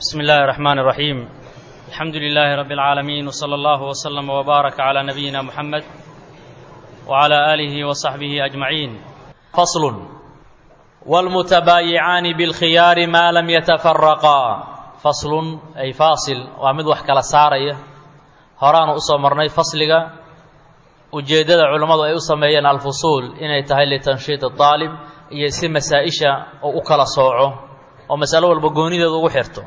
بسم الله الرحمن الرحيم الحمد لله رب العالمين وصلى الله وسلم وبارك على نبينا محمد وعلى آله وصحبه أجمعين فصل والمتبايعان بالخيار ما لم يتفرقا فصل أي فاصل ومد wax kala saaraya horaanu usoo marnay fasliga ujeeddada culammadu ay u sameeyeen alfusuul inay tahay litanshiid aalib iyo si masaa-isha oo u kala sooco oo masalo walba goonideedu ugu xirto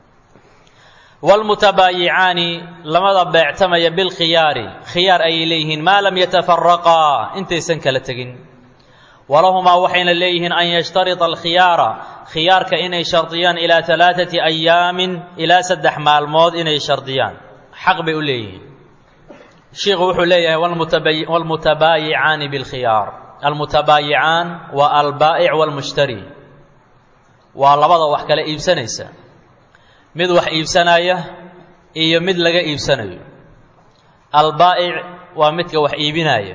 waalmutabaayicaani lamada beectamaya bilkhiyaari khiyaar ayay leeyihiin maa lam yatafaraqaa intaysan kala tegin walahumaa waxayna leeyihiin an yashtarita alkhiyaara khiyaarka inay shardiyaan ilaa alaaati ayaamin ilaa saddex maalmood inay shardiyaan xaq bay u leeyihiin shiikhu wuxuu leeyahay waalmutabaayicaani bilkhiyaar almutabaayicaan waa albaa'ic waalmushtari waa labada wax kala iibsanaysa mid wax iibsanaya iyo mid laga iibsanayo albaa'ic waa midka wax iibinaya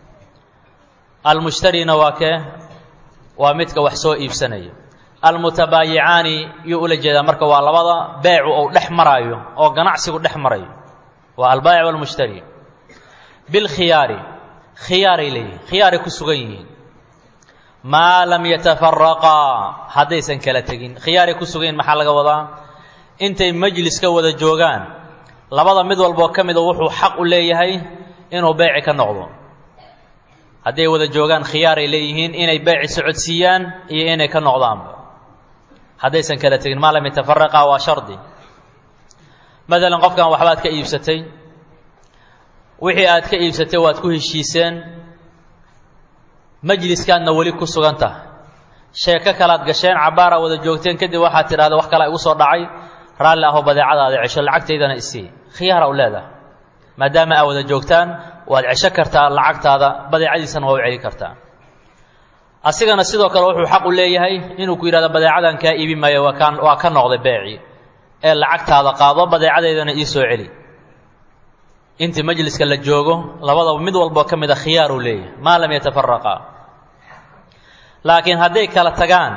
almushtarina waa kee waa midka wax soo iibsanaya almutabaayicaani yuu ula jeedaa marka waa labada beecu ou dhex maraayo oo ganacsigu dhex marayo waa albaa'ic walmushtari bilkhiyaari khiyaaray leeyihin khiyaaray ku sugan yihiin maa lam yatafaraqaa haddaysan kala tegin khiyaaray ku sugan yihin maxaa laga wadaa intay majliska wada joogaan labada mid walboo ka mida wuxuu xaq u leeyahay inuu beeci ka noqdo hadday wada joogaan khiyaaray leeyihiin inay beeci socodsiiyaan iyo inay ka noqdaanba haddaysan kala tegin maa lam yatafaraqaa waa shardi matalan qofkan waxbaad ka iibsatay wixii aad ka iibsatay waad ku heshiiseen majliskaadna weli ku sugan tahay sheeko kalaad gasheen cabbaara wada joogteen kadib waxaad tidhahda wax kalea igu soo dhacay raalli ahoo badeecadaada cesho lacagtaydana isii khiyaara u leedahay maadaama aa wada joogtaan waad cesho kartaa lacagtaada badeecadiisana waa u celi kartaa asigana sidoo kale wuxuu xaq u leeyahay inuu ku yidhahdo badeecadan kaa iibi maayo waa kaa waa ka noqday beecii ee lacagtaada qaado badeecadeydana ii soo celi intii majliska la joogo labadaba mid walboo ka mid a khiyaar uu leeyahay maa lam yatafaraqaa laakiin hadday kala tagaan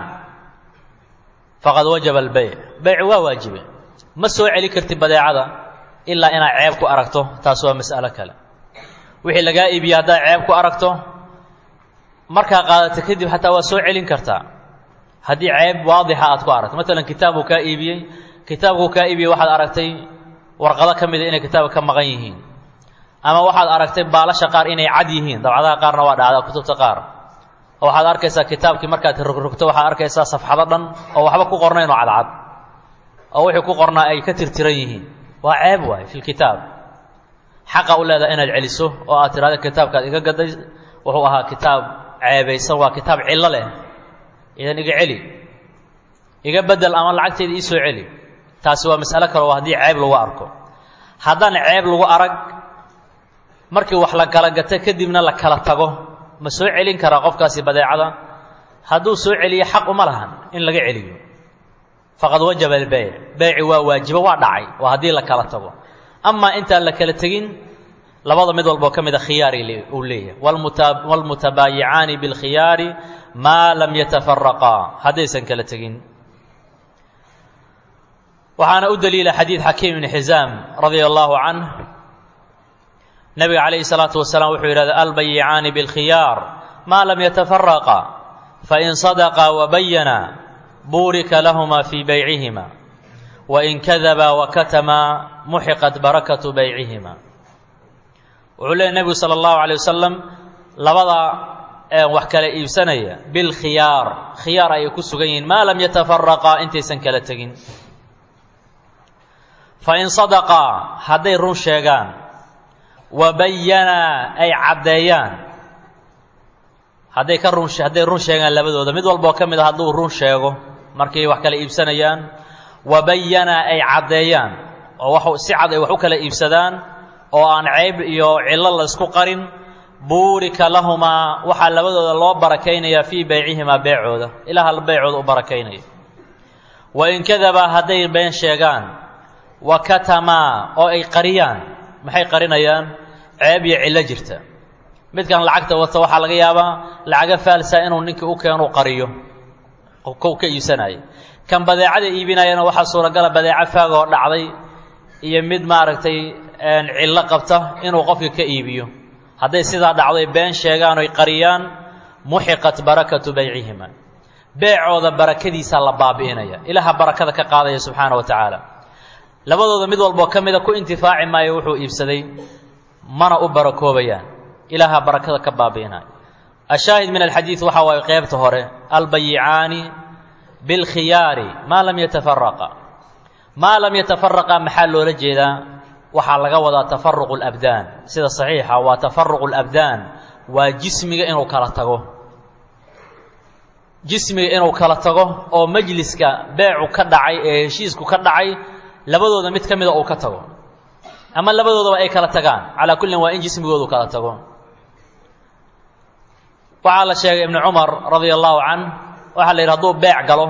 faqad wajaba albeyc beyc waa waajibe ma soo celi kartid badeecada ilaa inaad ceeb ku aragto taas waa mas'alo kale wixii lagaa iibiye haddaad ceeb ku aragto markaa qaadata kadib xataa waa soo celin kartaa haddii ceeb waadixa aad ku aragto matalan kitaabuu kaa iibiyey kitaabkuu kaa iibiyey waxaad aragtay warqado ka mida inay kitaabka ka maqan yihiin ama waxaad aragtay baalasha qaar inay cad yihiin dabcadaha qaarna waa dhacdaa kutubta qaar oo waxaad arkaysaa kitaabkii markaad rogrogto waxaad arkaysaa safxado dhan oo waxba ku qornayn oo cadcad oo wixii ku qornaa ay ka tirtiran yihiin waa ceeb waay fi lkitaab xaqa u leedaha inaad celiso oo aad tidhahda kitaabkaad iga gaday wuxuu ahaa kitaab ceebaysan waa kitaab cillo leh idan iga celi iga bedel ama lacagtayda ii soo celi taasi waa mas'alo kale oo haddii ceeb lagu arko haddaan ceeb lagu arag markii wax la kala gata kadibna la kala tago ma soo celin karaa qofkaasi badeecada hadduu soo celiyo xaq uma lahan in laga celiyo faqad wajaba albeyc beyci waa waajibo waa dhacay waa haddii la kala tago amaa intaan la kala tegin labada mid walboo ka mida khiyaari uu leeyahay waalmutabaayicaani bilkhiyaari maa lam yatafaraqaa haddaysan kala tegin waxaana u daliila xadiid xakiim ibni xisaam radia allaahu canh nabiga calayhi salaatu wasalaam wuxuu yidhahda albayicaani bilkhiyaar maa lam yatafaraqa fain sadaqa wabayana buurika lahuma fii beycihima wain kadaba wakatama muxiqat barakatu beycihima wuxuu leeyay nebigu sala allahu calay wasalam labada wax kala iibsanaya bilkhiyaar khiyaar ayay ku sugan yihiin maa lam yatafaraqaa intaysan kala tegin fain sadaqaa hadday run sheegaan wa bayanaa ay caddeeyaan hadday ka run hadday run sheegaan labadooda mid walboo ka mid a hadduu run sheego markay wax kala iibsanayaan wa bayanaa ay caddeeyaan oo wax si cad ay wax u kala iibsadaan oo aan ceyb iyo cillo laysku qarin buurika lahumaa waxaa labadooda loo barakaynayaa fii beycihimaa beecooda ilaha beycooda u barakaynaya wain kadabaa hadday been sheegaan wa katamaa oo ay qariyaan maxay qarinayaan ceeb iyo cillo jirta midkan lacagta wata waxaa laga yaabaa lacaga faalsa inuu ninkii u keenu qariyo kow ka iibsanaya kan badeecada iibinayana waxaa suuragala badeeco faagoo dhacday iyo mid maaragtay cillo qabta inuu qofka ka iibiyo hadday sidaa dhacday been sheegaan oy qariyaan muxiqat barakatu baycihima beecooda barakadiisaa la baabi'inaya ilaaha barakada ka qaadaya subxaana wa tacaala labadooda mid walboo ka mida ku intifaaci maayo wuxuu iibsaday mana u barakoobayaan ilaaha barakada ka baabi'inaya ashaahid min alxadiid waxa waaye qeybta hore albayicaani bilkhiyaari maa lam yatafaraqa maa lam yatafaraqa maxaa loola jeedaa waxaa laga wadaa tafaruqu labdaan sida saxiixa waa tafaruqu labdaan waa jismiga inuu kala tago jismiga inuu kala tago oo majliska beecu ka dhacay ee heshiisku ka dhacay labadooda mid ka mida uu ka tago ama labadoodaba ay kala tagaan calaa kullin waa in jismigoodu kala tago waxaa la sheegay ibnu cumar radia allahu can waxaa la yidhi hadduu beec galo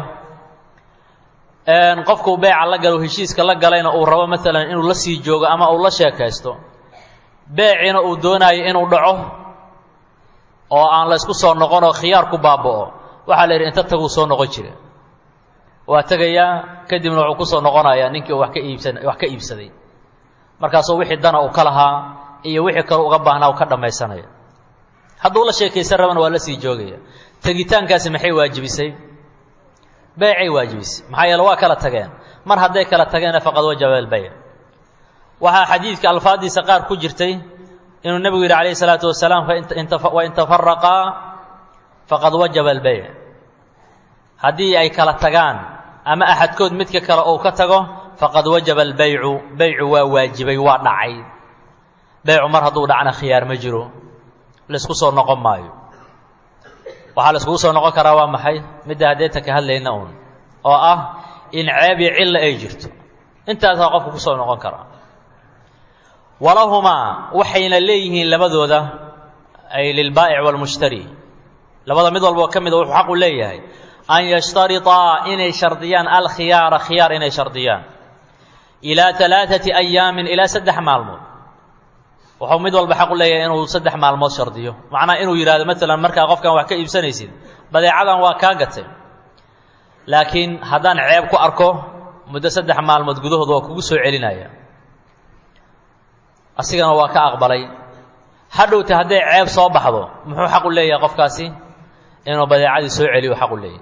qofkuu beeca la galo heshiiska la galayna uu rabo maalan inuu la sii joogo ama uu la sheekaysto beeciina uu doonaayo inuu dhaco oo aan la ysku soo noqon oo khiyaar ku baaba'o waxaa la yidhi inta taguu soo noqon jira waa tegayaa kadibna wuxuu ku soo noqonayaa ninkii uu wax ka iibsan wax ka iibsaday markaasuu wixii dana uu ka lahaa iyo wixii kale uga baahnaa uu ka dhammaysanaya hadduu la sheekaysan rabana waa la sii joogaya tegitaankaasi maxay waajibisay beecay waajibisay maxaa yeele waa kala tageen mar hadday kala tageena faqad wajaba albayc waxaa xadiidka alfaaddiisa qaar ku jirtay inuu nebigu yidhi calayhi salaatu wasalaam wain tafaraqaa faqad wajaba albeyc haddii ay kala tagaan ama axadkood midka kale uu ka tago faqad wajaba albeycu beycu waa waajibay waa dhacay beycu mar hadduu dhacna khiyaar ma jiro laysku soo noqon maayo waxaa layskugu soo noqon karaa waa maxay midda haddeeta ka hadlayna uun oo ah in ceeb iyo cilla ay jirto intaasaa qofku ku soo noqon karaa walahumaa waxayna leeyihiin labadooda ay lilbaa'ic waalmushtari labada mid walboo ka mida wuxuu xaqu leeyahay an yashtariطaa inay shardiyaan alkhiyaara khiyaar inay shardiyaan ilaa alaaثati ayaamin ilaa saddex maalmood wuxuu mid walba xaqu leeyahay inuu saddex maalmood shardiyo macnaha inuu yidhahdo maalan markaa qofkan wax ka iibsanaysid badeecadan waa kaa gatay laakiin haddaan ceeb ku arko muddo saddex maalmood gudahood waa kugu soo celinaya asigana waa ka aqbalay hadhowta hadday ceeb soo baxdo muxuu xaqu leeyahay qofkaasi inuu badeecadii soo celiyo xaqu leeyahay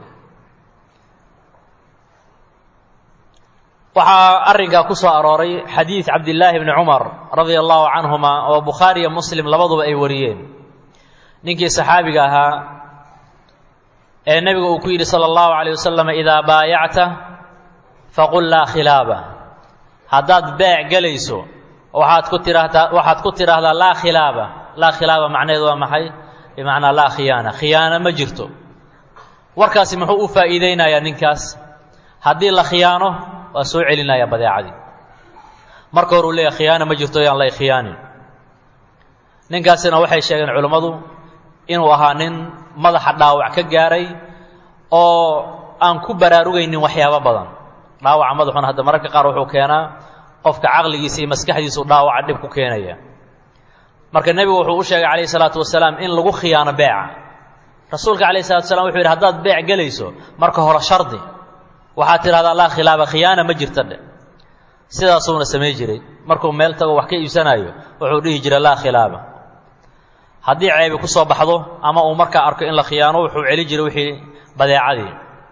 waxaa arrinkaa ku soo arooray xadiid cabdillaahi bni cumar radia allahu canhuma oo bukhaari iyo muslim labaduba ay wariyeen ninkii saxaabiga ahaa ee nebigu uu ku yidhi sala allahu calayh wasalam idaa baayacta faqul laa khilaaba haddaad beec gelayso waxaad ku tiraahdaa waxaad ku tidhaahdaa laa khilaaba laa khilaaba macnaheedu waa maxay bimacnaa laa khiyaana khiyaano ma jirto warkaasi muxuu u faa'iideynayaa ninkaas haddii la khiyaano waa soo celinaya badeecadii marka hore uu leeyahy khiyaano ma jirto yaan lay khiyaanin ninkaasina waxay sheegeen culimmadu inuu ahaa nin madaxa dhaawac ka gaaray oo aan ku baraarugaynin waxyaabo badan dhaawaca madaxuna hadda mararka qaar wuxuu keenaa qofka caqligiisa iyo maskaxdiisu dhaawaca dhib ku keenaya marka nebigu wuxuu u sheegay calayhi salaatu wasalaam in lagu khiyaano beeca rasuulka calayhi salatu wasalaam wuxuu yidhi haddaad beec gelayso marka hore shardi waxaad tidhahdaa laa khilaaba khiyaana ma jirta dhe sidaasuuna samay jiray markuu meel tago wax ka iibsanayo wuxuu dhihi jiray laa khilaaba haddii ceebi ku soo baxdo ama uu markaa arko in la khiyaano wuxuu celi jiray wixii badeecadii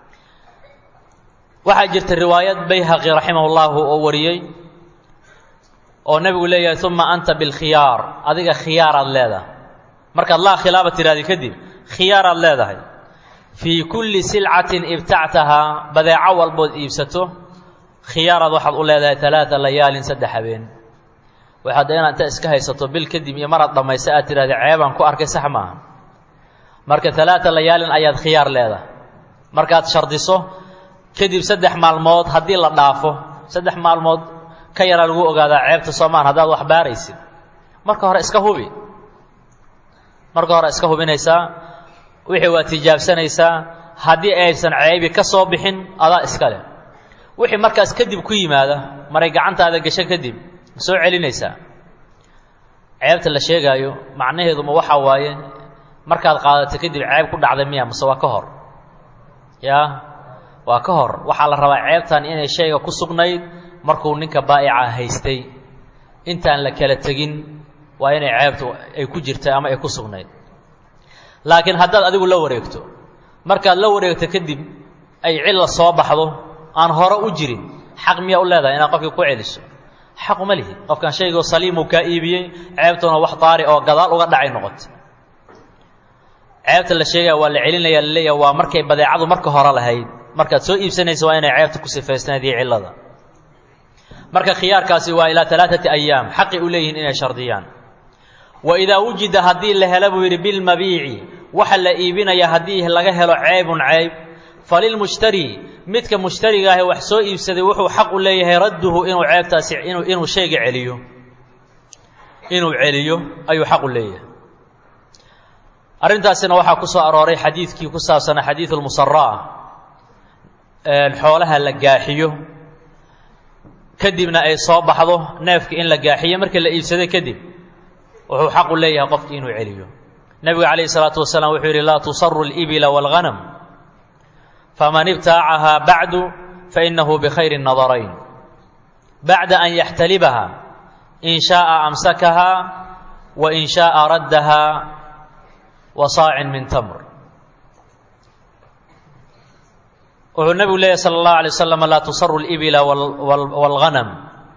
waxaa jirta riwaayad bayhaqi raximahullahu oo wariyey oo nebigu leeyahay uma anta bilkhiyaar adiga khiyaaraad leedahay markaad laa khilaaba tidhahdi kadib khiyaaraad leedahay fii kulli silcatin ibtactahaa badeeco walbood iibsato khiyaaraad waxaad u leedahay talaata layaalin saddex habeen waxaad inaad inta iska haysato bil kadib iyo maraad dhammaysa aad tidhahda ceebaan ku arkay sax maaha marka talaata layaalin ayaad khiyaar leedahay markaad shardiso kadib saddex maalmood haddii la dhaafo saddex maalmood ka yaraa lagu ogaadaa ceebta soomaan haddaad wax baaraysid marka hore iska hubi marka hore iska hubinaysaa wixii waa tijaabsanaysaa haddii aysan ceebi ka soo bixin adaa iska leh wixii markaas kadib ku yimaada maray gacantaada gasho kadib ma soo celinaysaa ceebta la sheegaayo macnaheeduma waxaa waaye markaad qaadato kadib ceeb ku dhacday miya mase waa ka hor yaa waa ka hor waxaa la rabaa ceebtan inay shayga ku sugnayd markuu ninka baa'ica haystay intaan la kala tegin waa inay ceebtu ay ku jirtay ama ay ku sugnayd laakiin haddaad adigu la wareegto markaad la wareegto kadib ay cilla soo baxdo aan hore u jirin xaq miyaa u leedahay inaad qofkii ku celiso xaq uma lihi qofkan shaygoo saliimuu kaa iibiyey ceebtuna wax daari oo gadaal uga dhacay noqotay ceebta la sheegaya waa la celinaya laleeyaha waa markay badeecadu marka hore lahayd markaad soo iibsanaysa waa inay ceebta ku sifaysnayd iyo cillada marka khiyaarkaasi waa ilaa alaaati ayaam xaqi u leeyihiin inay shardiyaan wa idaa wujida haddii la helo buu yidhi bilmabiici waxa la iibinaya haddii laga helo ceybun ceyb falilmushtari midka mushtariga ahi wax soo iibsaday wuxuu xaq u leeyahay radduhu inuu ceebtaasi inuu shayga celiyo inuu celiyo ayuu xaq u leeyahay arrintaasina waxaa ku soo arooray xadiidkii ku saabsanaa xadiidu lmusaraa xoolaha la gaaxiyo kadibna ay soo baxdo neefka in la gaaxiyo markii la iibsaday kadib wuxuu xaq u leeyahay qofki inuu celiyo nebigu calayhi salaatu wasalaam wuxuu yidhi laa tusaru libila wاlghanam faman ibtaacahaa bacdu fainahu bikhayri nadarayn bacda an yaxtalibaha in shaءa amsakahaa wa in shaءa raddaha wa saacin min tamr wuxuu nebigu leeyahy sala اllahu alay wasalam laa tusaru libila wاlghanam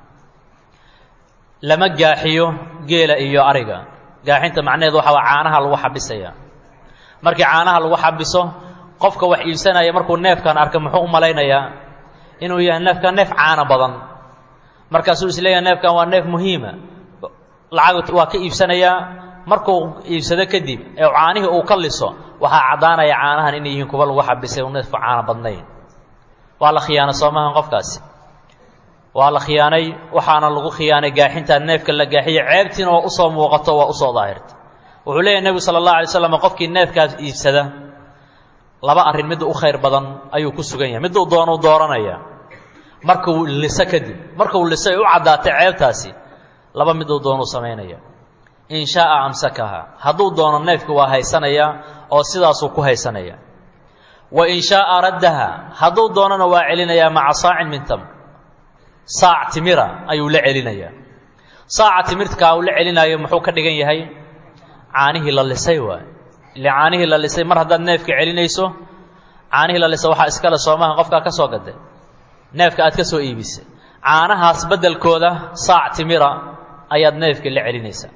lama gaaxiyo geela iyo ariga gaaxinta macnaheedu waxa waa caanaha lagu xabisaya markii caanaha lagu xabiso qofka wax iibsanaya markuu neefkan arka muxuu u malaynayaa inuu yahay neefkan neef caana badan markaasuu is leeyahay neefkan waa neef muhiima lacag waa ka iibsanayaa markuu iibsado kadib ee caanihii uu ka liso waxaa caddaanaya caanahan inay yihiin kuwa lagu xabisay u neefku caana badnayn waa la khiyaana soomahan qofkaasi waa la khiyaanay waxaana lagu khiyaanay gaaxintaa neefka la gaaxiye ceebtiina waa usoo muuqato waa usoo daahirta wuxuu leeyahy nebigu sala allahu alay slam qofkii neefkaas iibsada laba arrin midda u khayr badan ayuu ku sugan yahay miduu doonuu dooranaya markuu liso kadib markuu liso ay u caddaatay ceebtaasi laba miduu doonuu samaynaya in shaaa amsakaha hadduu doono neefki waa haysanaya oo sidaasuu ku haysanaya wa in shaaa raddaha hadduu doonona waa celinayaa maca saacin min tamr saac timira ayuu la celinayaa saaca timirtkaa uu la celinayo muxuu ka dhigan yahay caanihii la lisay waay ile caanihii la lisay mar haddaad neefka celinayso caanihii la lisay waxaa iskale soomaha qofkaa ka soo gaday neefka aad ka soo iibisay caanahaas beddelkooda saac timira ayaad neefka la celinaysaa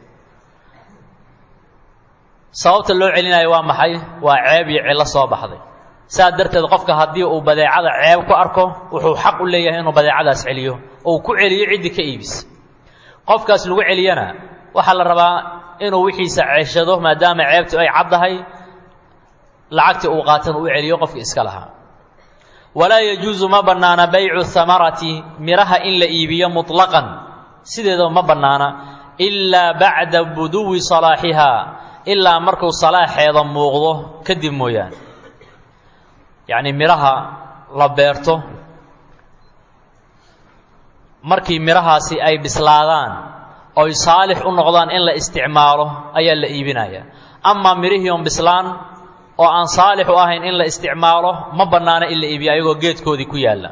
sababta loo celinayo waa maxay waa ceeb iyo cillo soo baxday saas darteed qofka haddii uu badeecada ceeb ku arko wuxuu xaq u leeyahay inuu badeecadaas celiyo ou ku celiyo ciddii ka iibisa qofkaas lagu celiyana waxaa la rabaa inuu wixiisa ceshado maadaama ceebtu ay caddahay lacagtii uu qaatan uu celiyo qofkii iska lahaa walaa yajuusu ma bannaana baycu hamarati miraha in la iibiyo muطlaqan sideedaba ma bannaana ilaa bacda buduwi salaaxihaa ilaa markuu salaaxeeda muuqdo kadib mooyaane yacni midhaha la beerto markii midhahaasi ay bislaadaan oy saalix u noqdaan in la isticmaalo ayaa la iibinaya amaa midhihii on bislaan oo aan saalix u ahayn in la isticmaalo ma bannaano in la iibiyo ayagoo geedkoodii ku yaalla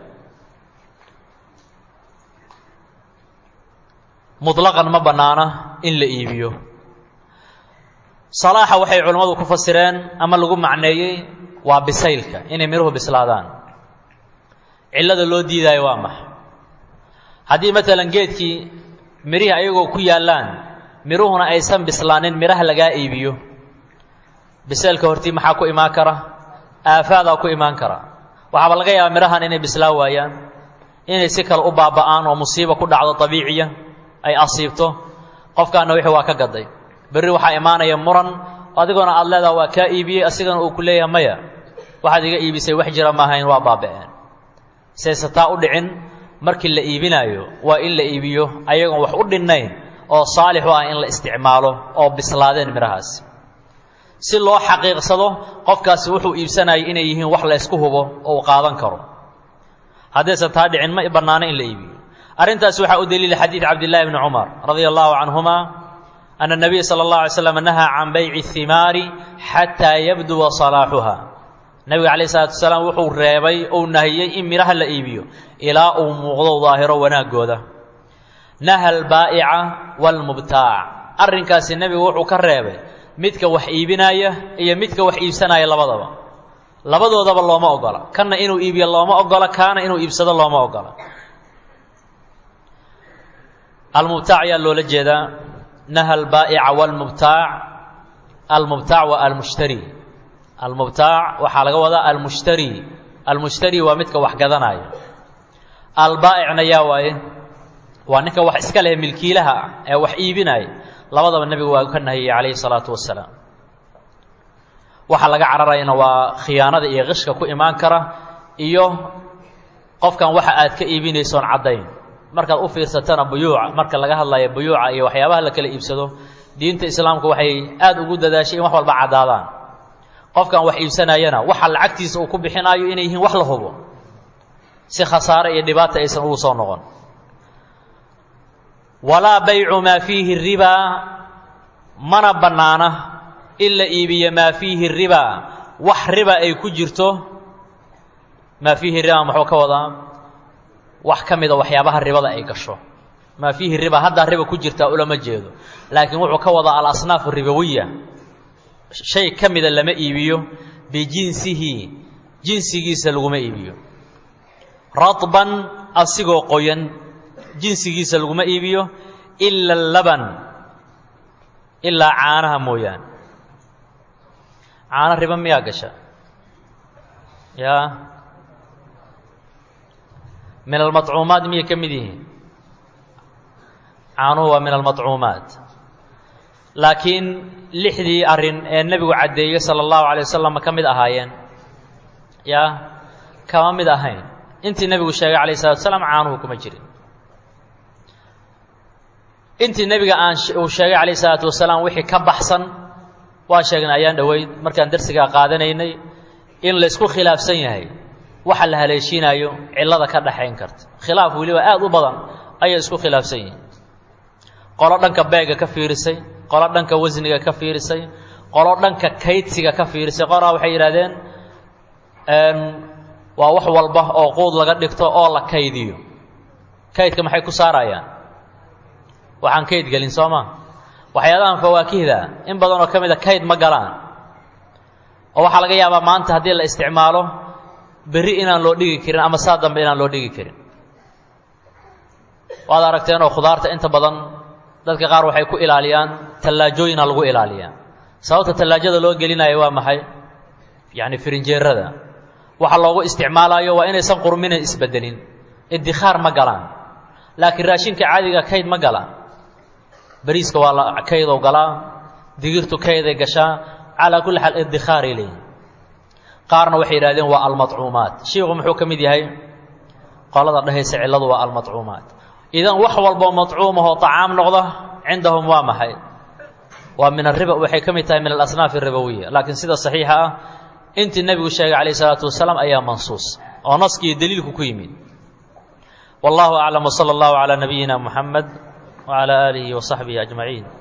muطlaqan ma bannaana in la iibiyo salaaxa waxay culammadu ku fasireen ama lagu macneeyey waa bisaylka inay midhuhu bislaadaan cillada loo diidaayo waa maxa haddii maalan geedkii midhihii ayagoo ku yaallaan midhuhuna aysan bislaanin midhaha lagaa iibiyo bisaylka hortii maxaa ku imaan kara aafaadaa ku imaan kara waxaaba laga yaabaa midhahan inay bislaan waayaan inay si kale u baaba'aan oo musiiba ku dhacdo dabiiciya ay asiibto qofkaana wixii waa ka gaday berri waxaa imaanaya muran adigoona aad leedaha waa kaa iibiyey asigana uu ku leeyahay maya waxaad iga iibisay wax jira maahayn waa baaba'een sayse taa u dhicin markii la iibinaayo waa in la iibiyo ayagoon wax u dhinnayn oo saalix u ah in la isticmaalo oo bislaadeen midhahaasi si loo xaqiiqsado qofkaasi wuxuu iibsanayay inay yihiin wax laysku hubo oo uu qaadan karo haddaysan taa dhicin ma bannaano in la iibiyo arrintaasi waxaa u daliila xadiid cabdillahi bni cumar radia allahu canhuma ana nabiya sala اllah alay slam nahaa can bayci himaari xataa yabduwa salaaxuha nebiga calayh isalaatu wasalaam wuxuu reebay ou nahiyey in midhaha la iibiyo ilaa uu muuqdo daahiro wanaaggooda naha albaa'ica waalmubtaac arrinkaasi nebigu wuxuu ka reebay midka wax iibinaya iyo midka wax iibsanaya labadaba labadoodaba looma ogola kanna inuu iibiyo looma ogola kaana inuu iibsado looma ogola almubtaac ayaa loola jeedaa naha albaa'ica waalmubtaac almubtaac waa almushtari almubtaac waxaa laga wadaa almushtari almushtari waa midka wax gadanaya albaa'icna yaa waaye waa ninka wax iska leh milkiilaha ah ee wax iibinaya labadaba nebigu waa ka nahiyey calayhi salaatu wasalaam waxaa laga cararayana waa khiyaanada iyo qishka ku imaan kara iyo qofkan waxa aad ka iibinaysoon caddayn markaad u fiirsatana buyuuca marka laga hadlayo buyuuca iyo waxyaabaha la kala iibsado diinta islaamku waxay aad ugu dadaashay in wax walba caddaadaan qofkan wax iibsanayana waxa lacagtiisa uu ku bixinaayo inay yihiin wax la hubo si khasaare iyo dhibaata aysan ugu soo noqon walaa baycu maa fiihi ribaa mana bannaana in la iibiyo maa fiihi ribaa wax riba ay ku jirto maa fiihi ribaa muxuu ka wadaa wax ka mida waxyaabaha ribada ay gasho maa fiihi riba haddaa riba ku jirtaa ulama jeedo laakiin wuxuu ka wadaa alasnaaf ribawiya shay ka mida lama iibiyo bijinsihi jinsigiisa laguma iibiyo radban asigoo qoyan jinsigiisa laguma iibiyo ila laban ilaa caanaha mooyaane caano riba miyaa gasha yaa min almaطcuumaat miyay ka mid yihiin caanuhu waa min almaطcuumaat laakiin lixdii arrin ee nebigu caddeeyey sala allahu alay wasalam ma ka mid ahaayeen yaa kama mid ahayn intii nebigu sheegay alayh salatu wasalaam caanuhu kuma jirin intii nebiga aan uu sheegay calayh isalaatu wasalaam wixii ka baxsan waa sheegnay ayaan dhoweyd markaan darsigaa qaadanaynay in laysku khilaafsan yahay waxa la haleeshiinayo cillada ka dhaxayn karta khilaaf weliba aad u badan ayay isku khilaafsan yihiin qolo dhanka beega ka fiirisay qolo dhanka wasniga ka fiirisay qolo dhanka kaydsiga ka fiirisay qoraa waxay yidhahdeen waa wax walba oo quud laga dhigto oo la kaydiyo kaydka maxay ku saarayaan waxaan kayd gelin soo ma waxyaalahan fawaakihda in badan oo ka mid a kayd ma galaan oo waxaa laga yaabaa maanta haddii la isticmaalo berri inaan loo dhigi karin ama saa dambe inaan loo dhigi karin waad aragteen oo khudaarta inta badan dadka qaar waxay ku ilaaliyaan tallaajooyina lagu ilaaliyaa sababta tallaajada loo gelinayo waa maxay yacni firinjeerada waxa loogu isticmaalayo waa inaysan qurmina isbedelin iddikhaar ma galaan laakiin raashinka caadiga kayd ma galaan bariiska waa la kaydow galaa digirtu kayday gashaa calaa kulli xaal iddikaaray leeyihin qaarna waxay yidhahdeen waa almaطcuumaat shiiku muxuu ka mid yahay qolada dhehaysa cilladu waa almaطcuumaat idan wax walboo maطcuumahoo طacaam noqda cindahum waa maxay waa min ariba waxay ka mid tahay min alasnaaf الribawiya laakiin sida صaxiixa ah intii nebigu sheegay calayه الsalaatu wasalaam ayaa mansuus oo naskiiyo daliilku ku yimid wallahu aclam wslى اllahu عalى nabiyina muxamed wعalى aalihi وصaxbihi أجmaعiin